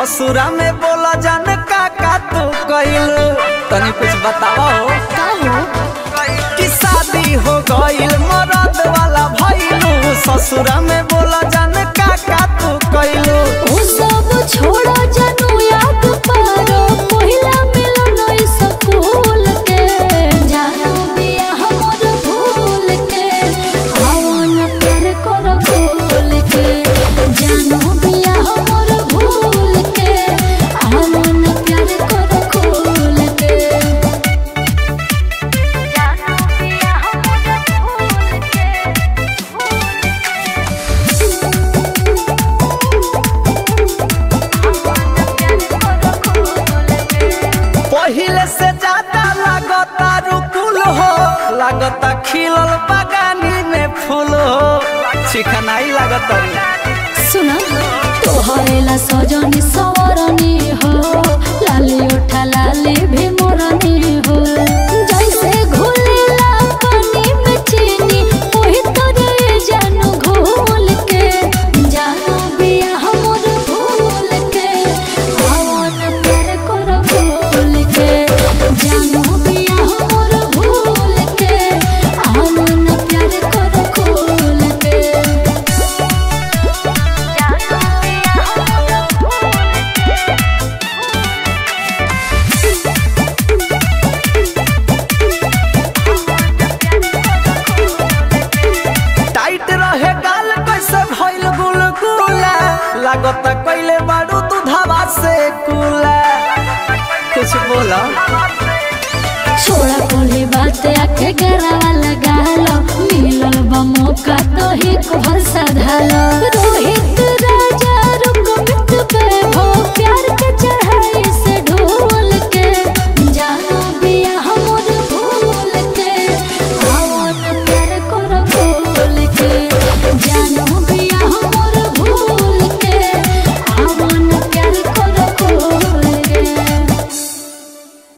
ससुरा में बोला जान का का तू कइल तनी कुछ बतावा हो का हो कि शादी हो गइल मरद वाला भइलू ससुरा में बोला जान का का तू कइल ओ सब छोड़ो जानू याद पारो पहिला मिलन स्कूल के जानू बिया हमर भूल के आवन प्यार कर भूल के जानू बिया हमर भूल के आवन प्यार कर भूल के जानू बिया हमर भूल पहिले से ज्यादा लागता रुकुल हो लागता खिलल बगानी में फूल हो चिकनाई लागता रे सुना तोहरेला सजनी सवरनी हो लाली उठा लाली भी मोरनी हो जैसे घुलेला पानी में चीनी ओही तोरे जानू घोल के जानू बिया हमर भूल के आवन प्यार कर भूल के जानू बिया हमर भूल के आवन प्यार कर भूल के टाइट रहे गाल कैसे भइल गुलगुला लागता कइले बारू दूधवा से कुला कुछ बोला छोड़ा कोली बात आके गरावा लगा लो मिलल बा मौका तो ही को भरसा धालो